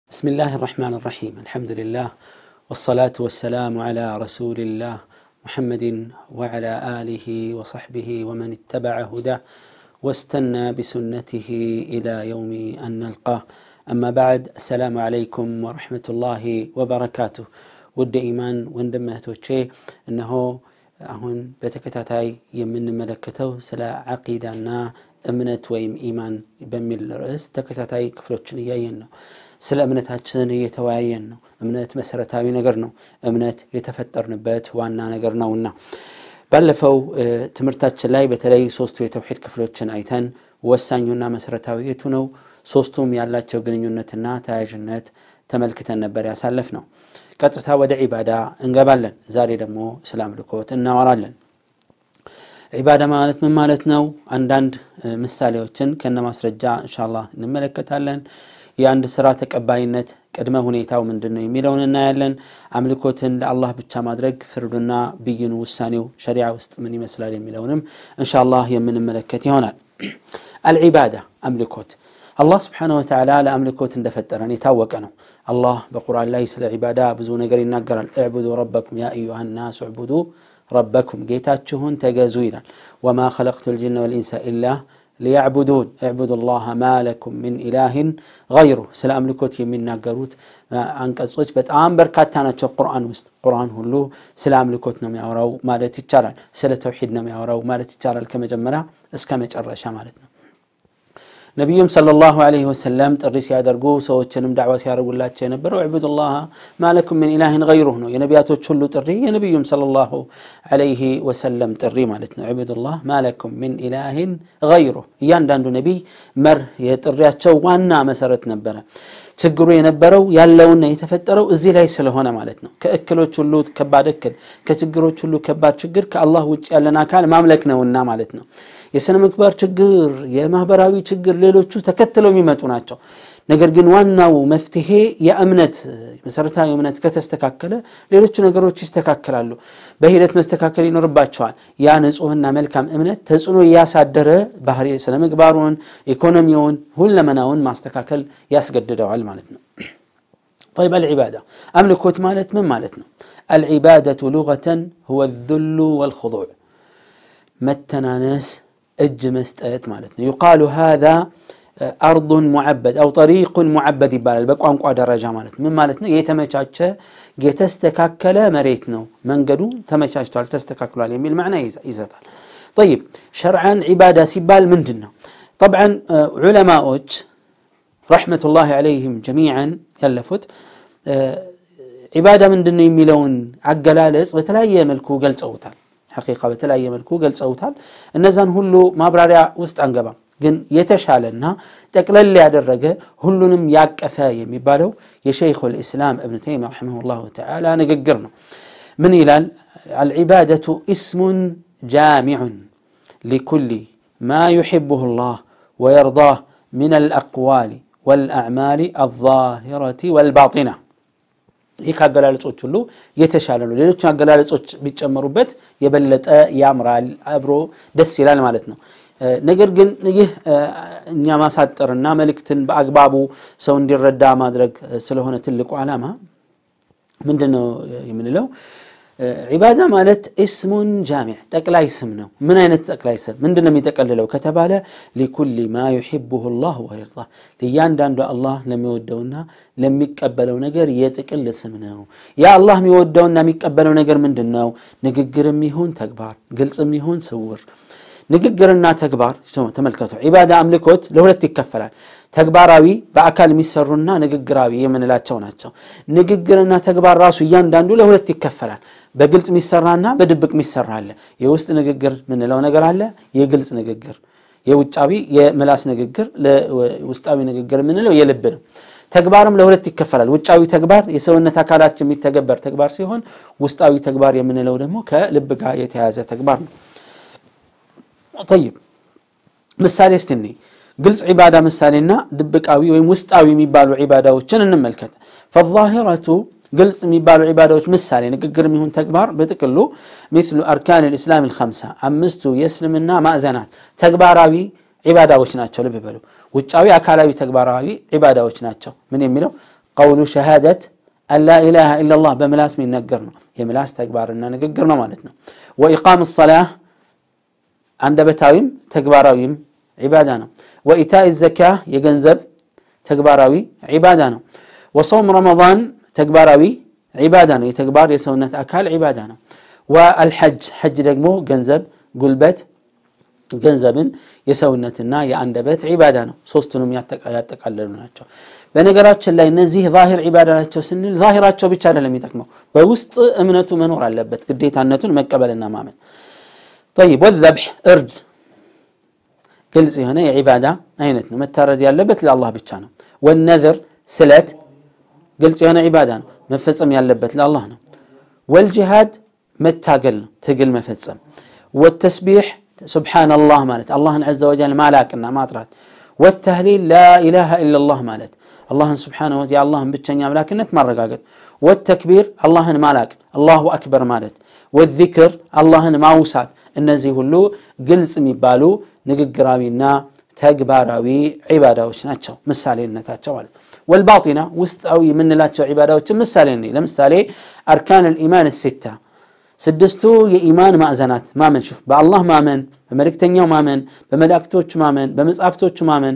بسم الله الرحمن الرحيم الحمد لله والصلاة والسلام على رسول الله محمد وعلى آله وصحبه ومن اتبع هداه واستنى بسنته إلى يوم أن نلقاه أما بعد السلام عليكم ورحمة الله وبركاته ود إيمان وندمهتوቼ እነሆ አሁን በተከታታይ የምንመለከተው ስለ ዓቂዳና እምነት ወይም ኢማን በሚል ርዕስ ተከታታይ ክፍሎችን እያየን ነው ስለ እምነታችን እየተወያየን ነው እምነት መሰረታዊ ነገር ነው እምነት የተፈጠርንበት ዋና ነገር ነውና ባለፈው ትምህርታችን ላይ በተለይ ሶስቱ የተውሒድ ክፍሎችን አይተን ወሳኙና መሰረታዊ የቱ ነው ሶስቱም ያላቸው ግንኙነትና ተያያዥነት ተመልክተን ነበር ያሳለፍ ነው ቀጥታ ወደ ዒባዳ እንገባለን ዛሬ ደግሞ ስለ አምልኮት እናወራለን ዒባዳ ማለት ምን ማለት ነው አንዳንድ ምሳሌዎችን ከነ ማስረጃ እንሻላ እንመለከታለን የአንድ ስራ ተቀባይነት ቅድመ ሁኔታው ምንድን ነው የሚለውን እናያለን አምልኮትን ለአላህ ብቻ ማድረግ ፍርዱና ብይኑ ውሳኔው ሸሪዓ ውስጥ ምን ይመስላል የሚለውንም እንሻላህ የምንመለከት ይሆናል አልዒባዳ አምልኮት አላህ ስብሓነ ወተዓላ ለአምልኮት እንደፈጠረን የታወቀ ነው አላህ በቁርአን ላይ ስለ ዒባዳ ብዙ ነገር ይናገራል እዕቡዱ ረበኩም ያ አዩሃ ናሱ እዕቡዱ ረበኩም ጌታችሁን ተገዙ ይላል ወማ ኸለቅቱ ልጅነ ወልኢንሳ ኢላ ሊያዕቡዱን እዕቡዱ ላህ ማ ለኩም ምን ኢላህን ገይሩ ስለ አምልኮት የሚናገሩት አንቀጾች በጣም በርካታ ናቸው ቁርአን ውስጥ ቁርአን ሁሉ ስለ አምልኮት ነው የሚያወራው ማለት ይቻላል ስለ ተውሒድ ነው የሚያወራው ማለት ይቻላል ከመጀመሪያ እስከ መጨረሻ ማለት ነው ነቢዩም ሰለላሁ ዐለይሂ ወሰለም ጥሪ ሲያደርጉ ሰዎችንም ዳዕዋ ሲያደርጉላቸው የነበረው ዕቡዱላህ ማለኩም ምን ኢላህን ገይሩህ ነው የነቢያቶች ሁሉ ጥሪ የነቢዩም ሰለላሁ ዐለይሂ ወሰለም ጥሪ ማለት ነው ዕቡዱላህ ማለኩም ምን ኢላህን ገይሩህ እያንዳንዱ ነቢይ መርህ የጥሪያቸው ዋና መሰረት ነበረ ችግሩ የነበረው ያለውና የተፈጠረው እዚህ ላይ ስለሆነ ማለት ነው ከእክሎች ሁሉ ከባድ እክል ከችግሮች ሁሉ ከባድ ችግር ከአላህ ውጭ ያለን አካል ማምለክ ነውና ማለት ነው የስነ ምግባር ችግር የማህበራዊ ችግር ሌሎቹ ተከትለው የሚመጡ ናቸው ነገር ግን ዋናው መፍትሄ የእምነት መሰረታዊ እምነት ከተስተካከለ ሌሎቹ ነገሮች ይስተካከላሉ በሂደት መስተካከል ይኖርባቸዋል ያ ንጹህና መልካም እምነት ተጽዕኖ እያሳደረ ባህሪ ስነ ምግባሩን ኢኮኖሚውን ሁለመናውን ማስተካከል ያስገድደዋል ማለት ነው طيب العبادة أملكوت مالت من مالتنا العبادة لغة هو الذل والخضوع متنانس እጅ መስጠት ማለት ነው يقال هذا أرض معبد أو طريق معبد ይባላል በቋንቋ ደረጃ ማለት ምን ማለት ነው የተመቻቸ የተስተካከለ መሬት ነው መንገዱ ተመቻችቷል ተስተካክሏል የሚል ማዕና ይሰጣል طيب شرعا عبادة ሲባል ምንድን ነው طبعا ዑለማዎች رحمة الله عليهم جميعا ያለፉት ዒባዳ ምንድን ነው የሚለውን አገላለጽ በተለያየ መልኩ ገልጸውታል ሐቂቃ በተለያየ መልኩ ገልጸውታል እነዛን ሁሉ ማብራሪያ ውስጥ አንገባም ግን የተሻለና ጠቅለል ያደረገ ሁሉንም ያቀፈ የሚባለው የሸይኹ ልእስላም እብን ተይም ረሒመሁ ላሁ ተዓላ ንግግር ነው ምን ይላል አልዒባደቱ እስሙን ጃሚዑን ሊኩል ማ ዩሕብሁ ላህ ወየርዳህ من الأقوال والأعمال الظاهرة والباطنة ይህ ከአገላለጾች ሁሉ የተሻለ ነው ሌሎችን አገላለጾች ቢጨመሩበት የበለጠ ያምራል አብሮ ደስ ይላል ማለት ነው ነገር ግን ይህ እኛ ማሳጠርና መልእክትን በአግባቡ ሰው እንዲረዳ ማድረግ ስለሆነ ትልቁ ዓላማ ምንድን ነው የምንለው ዒባዳ ማለት እስሙን ጃሚዕ ጠቅላይ ስም ነው ምን አይነት ጠቅላይ ስም ምንድን ነው የሚጠቀልለው ከተባለ ሊኩል ማ ዩሕብሁ ላህ ወይርዳ ለእያንዳንዱ አላህ ለሚወደውና ለሚቀበለው ነገር የጥቅል ስም ነው ያ አላህ የሚወደውና የሚቀበለው ነገር ምንድን ነው ንግግርም ይሁን ተግባር ግልጽም ይሁን ስውር ንግግርና ተግባር ተመልከቱ ዒባዳ አምልኮት ለሁለት ይከፈላል ተግባራዊ በአካል የሚሰሩና ንግግራዊ የምንላቸው ናቸው ንግግርና ተግባር ራሱ እያንዳንዱ ለሁለት ይከፈላል በግልጽ የሚሰራና በድብቅ የሚሰራ አለ የውስጥ ንግግር ምንለው ነገር አለ የግልጽ ንግግር የውጫዊ የምላስ ንግግር ውስጣዊ ንግግር የምንለው የልብ ነው ተግባርም ለሁለት ይከፈላል ውጫዊ ተግባር የሰውነት አካላችን የሚተገበር ተግባር ሲሆን ውስጣዊ ተግባር የምንለው ደግሞ ከልብ ጋር የተያዘ ተግባር ነው ጠይብ ምሳሌ እስቲ ግልጽ ዒባዳ ምሳሌና ድብቃዊ ወይም ውስጣዊ የሚባሉ ዒባዳዎችን እንመልከት ፈዛሂረቱ ግልጽ የሚባሉ ዒባዳዎች ምሳሌ ንግግር የሚሆን ተግባር በጥቅሉ ሚስሉ አርካን ልእስላም ልከምሳ አምስቱ የእስልምና ማዕዘናት ተግባራዊ ዒባዳዎች ናቸው ልብ በሉ ውጫዊ አካላዊ ተግባራዊ ዒባዳዎች ናቸው ምን የሚለው ቀውሉ ሸሃደት አን ላ ኢላሃ ኢላላህ በምላስ የሚነገር ነው የምላስ ተግባርና ንግግር ነው ማለት ነው ወኢቃም ሰላህ አንደበታዊም ተግባራዊም ዒባዳ ነው ወኢታኢ ዘካ የገንዘብ ተግባራዊ ዒባዳ ነው ወሰውም ረመዳን ተግባራዊ ዒባዳ ነው የተግባር የሰውነት አካል ዒባዳ ነው ወአልሐጅ ሐጅ ደግሞ ገንዘብ ጉልበት ገንዘብን የሰውነትና የአንደበት ዒባዳ ነው ሶስቱንም ያጠቃለሉ ናቸው በነገራችን ላይ እነዚህ ዛሂር ዒባዳ ናቸው ስንል ዛሂራቸው ብቻ አይደለም የሚጠቅመው በውስጥ እምነቱ መኖር አለበት ግዴታነቱን መቀበልና ማመን ጠይብ ወዘብሕ እርድ ግልጽ የሆነ የዒባዳ አይነት ነው መታረድ ያለበት ለአላህ ብቻ ነው ወነዝር ስለት ግልጽ የሆነ ዒባዳ ነው መፈጸም ያለበት ለአላህ ነው ወልጅሃድ መታገል ነው ትግል መፈጸም ወተስቢሕ ስብሓንላህ ማለት አላህን ዐዘ ወጀል ማላቅና ማጥራት ወተህሊል ላኢላሃ ኢላላህ ማለት አላህን ስብሓነ የአላህን ብቸኛ አምላክነት ማረጋገጥ ወተክቢር አላህን ማላቅ አላሁ አክበር ማለት ወዚክር አላህን ማውሳት እነዚህ ሁሉ ግልጽ የሚባሉ ንግግራዊና ተግባራዊ ዒባዳዎች ናቸው ምሳሌነታቸው ማለት ወልባጢና ውስጣዊ የምንላቸው ዒባዳዎችን ምሳሌ ለምሳሌ አርካን ልኢማን ሲታ ስድስቱ የኢማን ማዕዘናት ማመን ሹፍ በአላህ ማመን በመልእክተኛው ማመን በመላእክቶቹ ማመን በመጽሐፍቶቹ ማመን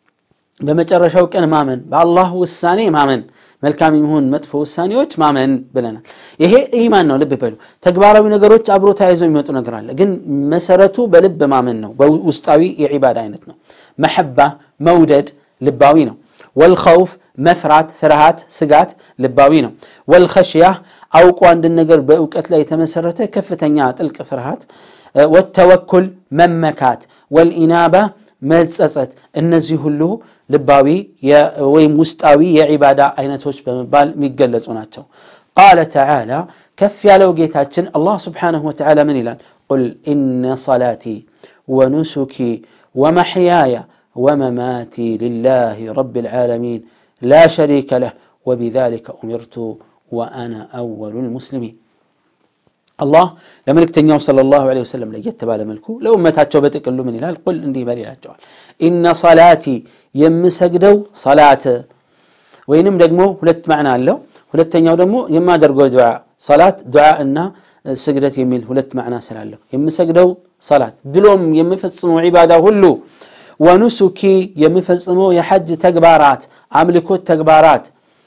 በመጨረሻው ቀን ማመን በአላህ ውሳኔ ማመን መልካም የሚሆን መጥፎ ውሳኔዎች ማመን ብለናል ይሄ ኢማን ነው ልብ በሉ ተግባራዊ ነገሮች አብሮ ተያይዘው የሚመጡ ነገር አለ ግን መሰረቱ በልብ ማመን ነው ውስጣዊ የዒባዳ አይነት ነው መሐባ መውደድ ልባዊ ነው ወልኸውፍ መፍራት ፍርሃት ስጋት ልባዊ ነው ወልኸሽያ አውቆ አንድን ነገር በእውቀት ላይ የተመሰረተ ከፍተኛ ጥልቅ ፍርሃት ወተወኩል መመካት ወልኢናባ መጸጸት እነዚህ ሁሉ ልባዊ ወይም ውስጣዊ የዒባዳ አይነቶች በመባል የሚገለጹ ናቸው ቃለ ተዓላ ከፍ ያለው ጌታችን አላህ ስብሓንሁ ወተዓላ ምን ይላል ቁል ኢነ ሰላቲ ወኑሱኪ ወመሕያየ ወመማቲ ልላህ ረብ ልዓለሚን لا شريك له وبذلك أمرت وأنا أول المسلمين الله لملك تنيو صلى الله عليه وسلم لجت بالا ملكو لو ما تاتشو بتقل من الهلال قل اندي بالي لا إن صلاتي يمسجدو صلاة وينم دقمو هلت معنى له هلت تنيو دمو يما درقو دعاء صلاة دعاء إن سجدت يميل هلت معنى سلاله يمسجدو صلاة بلوم يمفتصمو عبادة هلو ወኑሱኪ የምፈጽመው የሐጅ ተግባራት አምልኮት ተግባራት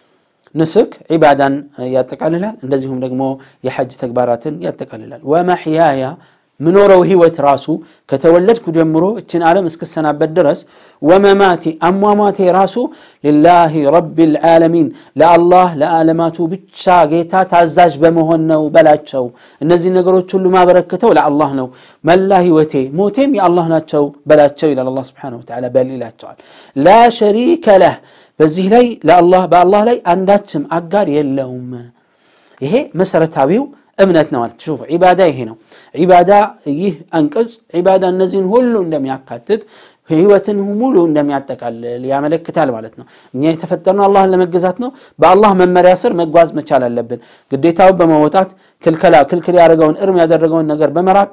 ንስክ ዒባዳን ያጠቃልላል እንደዚሁም ደግሞ የሐጅ ተግባራትን ያጠቃልላል ወመሕያያ ምኖረው ህይወት ራሱ ከተወለድኩ ጀምሮ እችን ዓለም እስክሰናበት ድረስ ወመማቴ አሟሟቴ ራሱ ልላህ ረቢ ልዓለሚን ለአላህ ለዓለማቱ ብቻ ጌታ ታዛዥ በመሆን ነው በላቸው እነዚህ ነገሮች ሁሉ ማበረክተው ለአላህ ነው መላ ህይወቴ ሞቴም የአላህ ናቸው በላቸው ይላል አላ ስብሓን ወተዓላ በል ይላቸዋል ላ ሸሪከ ለህ በዚህ ላይ ለአላህ በአላህ ላይ አንዳችም አጋር የለውም ይሄ መሰረታዊው እምነት ነው ማለት ሹፍ ዒባዳ ይሄ ነው ዒባዳ ይህ አንቀጽ ዒባዳ እነዚህን ሁሉ እንደሚያካትት ህይወትን ሙሉ እንደሚያጠቃልል ያመለክታል ማለት ነው እኛ የተፈጠርነው አላህን ለመገዛት ነው በአላህ መመሪያ ስር መጓዝ መቻል አለብን ግዴታውን በመወጣት ክልከላ ክልክል ያደረገውን እርም ያደረገውን ነገር በመራቅ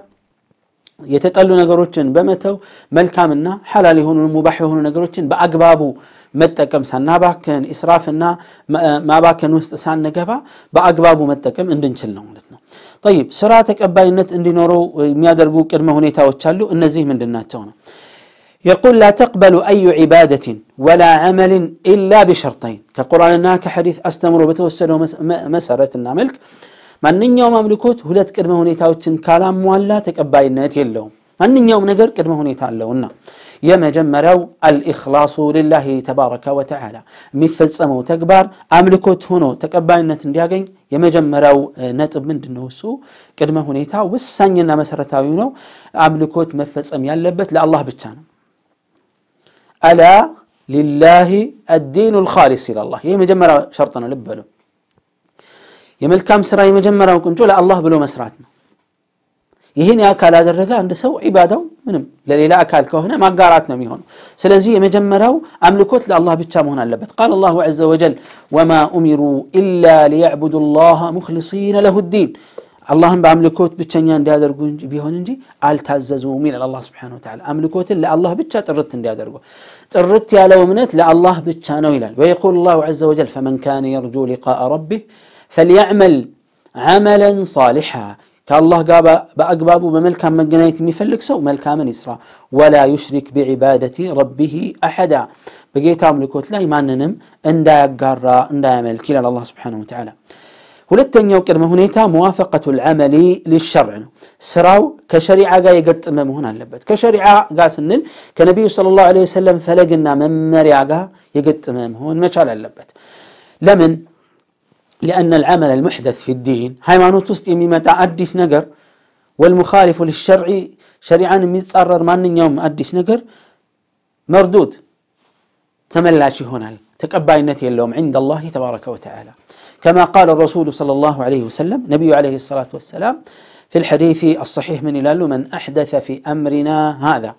የተጠሉ ነገሮችን በመተው መልካምና ሐላል የሆኑ ሙባህ የሆኑ ነገሮችን በአግባቡ መጠቀም ሳናባክን ኢስራፍና ማባከን ውስጥ ሳንገባ በአግባቡ መጠቀም እንድንችል ነው ማለት ነው ጠይብ ስራ ተቀባይነት እንዲኖረው የሚያደርጉ ቅድመ ሁኔታዎች አሉ እነዚህ ምንድን ናቸው ነው يقول لا تقبل أي عبادة ولا عمل إلا بشرطين كقرآننا كحديث أستمر بتوسله مسرة ملك ማንኛውም አምልኮት ሁለት ቅድመ ሁኔታዎችን ካላሟላ ተቀባይነት የለውም ማንኛውም ነገር ቅድመ ሁኔታ አለውና የመጀመሪያው አልኢኽላሱ ልላህ ተባረከ ወተዓላ የሚፈጸመው ተግባር አምልኮት ሆኖ ተቀባይነት እንዲያገኝ የመጀመሪያው ነጥብ ምንድን ነው እሱ ቅድመ ሁኔታ ወሳኝና መሰረታዊ ነው አምልኮት መፈጸም ያለበት ለአላህ ብቻ ነው አላ ሊላህ አዲኑ ልካሊስ ይላላህ ይህ መጀመሪያ ሸርጥ ነው ልብ በሉ የመልካም ስራ የመጀመሪያው ቁንጮ ለአላህ ብሎ መስራት ነው ይህን የአካል ያደረገ አንድ ሰው ዒባዳው ምንም ለሌላ አካል ከሆነ ማጋራት ነው የሚሆነው ስለዚህ የመጀመሪያው አምልኮት ለአላህ ብቻ መሆን አለበት ቃል አላሁ ዘ ወጀል ወማ ኡሚሩ ኢላ ሊያዕቡዱ ላህ ሙክሊሲነ ለሁ ዲን አላህን በአምልኮት ብቸኛ እንዲያደርጉ ቢሆን እንጂ አልታዘዙም ይላል አላህ ስብሓነሁ ወተዓላ። አምልኮትን ለአላህ ብቻ ጥርት እንዲያደርጉ ጥርት ያለው እምነት ለአላህ ብቻ ነው ይላል። ወየቁል ላሁ ዐዘ ወጀል ፈመን ካነ የርጁ ሊቃአ ረቢህ ፈልያዕመል ዓመለን ሳሊሓ ከአላህ ጋር በአግባቡ በመልካም መገናኘት የሚፈልግ ሰው መልካምን ይስራ። ወላ ዩሽሪክ ቢዒባደቲ ረቢህ አሐዳ በጌታ አምልኮት ላይ ማንንም እንዳያጋራ እንዳያመልክ ይላል አላህ ስብሓነሁ ወተዓላ። ሁለተኛው ቅድመ ሁኔታ መዋፈቀቱ ልዓመሊ ሊሸርዕ ነው። ስራው ከሸሪዓ ጋር የገጠመ መሆን አለበት። ከሸሪዓ ጋር ስንል ከነቢዩ ሰለላሁ ዐለይሂ ወሰለም ፈለግና መመሪያ ጋር የገጠመ መሆን መቻል አለበት። ለምን? ሊአነ ልዓመል አልሙሕደት ፊ ዲን ሃይማኖት ውስጥ የሚመጣ አዲስ ነገር ወልሙኻሊፉ ሊሸርዒ ሸሪዓን የሚጻረር ማንኛውም አዲስ ነገር መርዱድ ተመላሽ ይሆናል፣ ተቀባይነት የለውም ዐንደ አላህ ተባረከ ወተዓላ كما قال الرسول صلى الله عليه وسلم نبي عليه الصلاة والسلام في الحديث الصحيح من إلى من أحدث في أمرنا هذا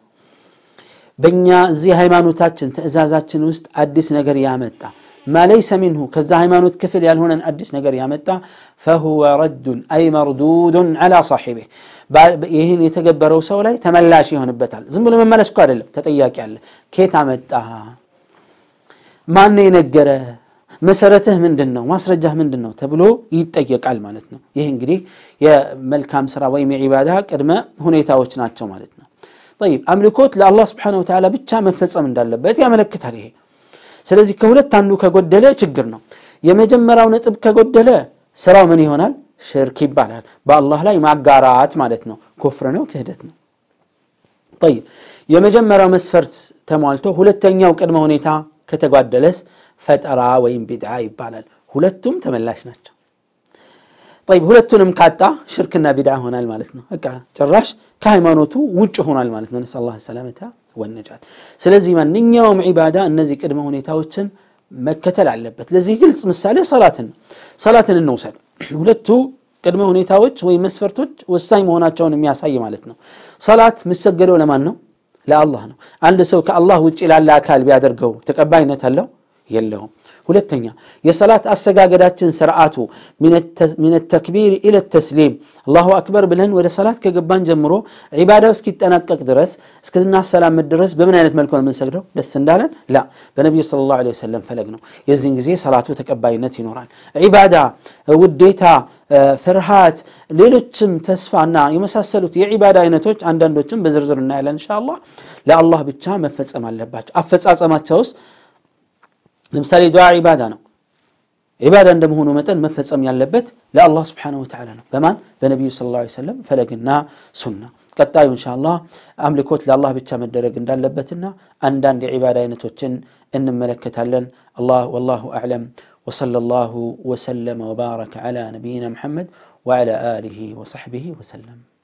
بنيا زي هيمانوتاتشن تأزازاتشن وست أدس نجر يامتا ما ليس منه كذا هيمانوت كفل يالهون أدس نجر يامتا فهو رد أي مردود على صاحبه ይህን የተገበረው ሰው ላይ ተመላሽ ይሆንበታል። ዝም ብሎ መመለስ እኮ አይደለም፣ ተጠያቂ አለ። ኬት አመጣህ? ማን የነገረ መሰረትህ ምንድን ነው? ማስረጃህ ምንድን ነው? ተብሎ ይጠየቃል ማለት ነው። ይህ እንግዲህ የመልካም ስራ ወይም የዒባዳ ቅድመ ሁኔታዎች ናቸው ማለት ነው። ጠይብ አምልኮት ለአላህ ስብሓነሁ ወተዓላ ብቻ መፈጸም እንዳለበት ያመለክታል ይሄ። ስለዚህ ከሁለት አንዱ ከጎደለ ችግር ነው። የመጀመሪያው ነጥብ ከጎደለ ስራው ምን ይሆናል? ሽርክ ይባላል። በአላህ ላይ ማጋራት ማለት ነው። ኩፍር ነው፣ ክህደት ነው። ጠይብ የመጀመሪያው መስፈርት ተሟልቶ ሁለተኛው ቅድመ ሁኔታ ከተጓደለስ ፈጠራ ወይም ቢድዓ ይባላል። ሁለቱም ተመላሽ ናቸው። ጠይብ ሁለቱንም ካጣ ሽርክና ቢድዓ ሆናል ማለት ነው። በቃ ጭራሽ ከሃይማኖቱ ውጭ ሆኗል ማለት ነው። ነስአል ላህ ሰላመተ ወነጃት። ስለዚህ ማንኛውም ዒባዳ እነዚህ ቅድመ ሁኔታዎችን መከተል አለበት። ለዚህ ግልጽ ምሳሌ ሰላትን ሰላትን እንውሰድ። ሁለቱ ቅድመ ሁኔታዎች ወይም መስፈርቶች ወሳኝ መሆናቸውን የሚያሳይ ማለት ነው። ሰላት የሚሰገደው ለማን ነው? ለአላህ ነው። አንድ ሰው ከአላህ ውጭ ላለ አካል ቢያደርገው ተቀባይነት አለው የለውም። ሁለተኛ የሰላት አሰጋገዳችን ስርዓቱ ሚን ተክቢር ኢለ ተስሊም አላሁ አክበር ብለን ወደ ሰላት ከገባን ጀምሮ ዒባዳው እስኪጠናቀቅ ድረስ እስክናሰላምት ድረስ በምን አይነት መልኩ ነው የምንሰግደው? ደስ እንዳለን ላ በነቢዩ ሰለላሁ ዐለይሂ ወሰለም ፈለግ ነው። የዚህን ጊዜ ሰላቱ ተቀባይነት ይኖራል። ዒባዳ፣ ውዴታ፣ ፍርሃት፣ ሌሎችም ተስፋና የመሳሰሉት የዒባዳ አይነቶች አንዳንዶችም በዝርዝር እናያለን ኢንሻአላህ ለአላህ ብቻ መፈጸም አለባቸው። አፈጻጸማቸውስ ለምሳሌ ዱዓ ዒባዳ ነው። ዒባዳ እንደመሆኑ መጠን መፈጸም ያለበት ለአላህ ስብሓነሁ ወተዓላ ነው። በማን በነቢዩ ሰለላሁ ዐለይሂ ወሰለም ፈለግና ሱና። ቀጣዩ ኢንሻአላህ አምልኮት ለአላህ ብቻ መደረግ እንዳለበትና አንዳንድ የዒባዳ አይነቶችን እንመለከታለን። አላህ ወላሁ አዕለም ወሰለላሁ ወሰለመ ወባረከ ዐላ ነቢይና ሙሐመድ ወዐላ አሊሂ ወሰሕቢሂ ወሰለም።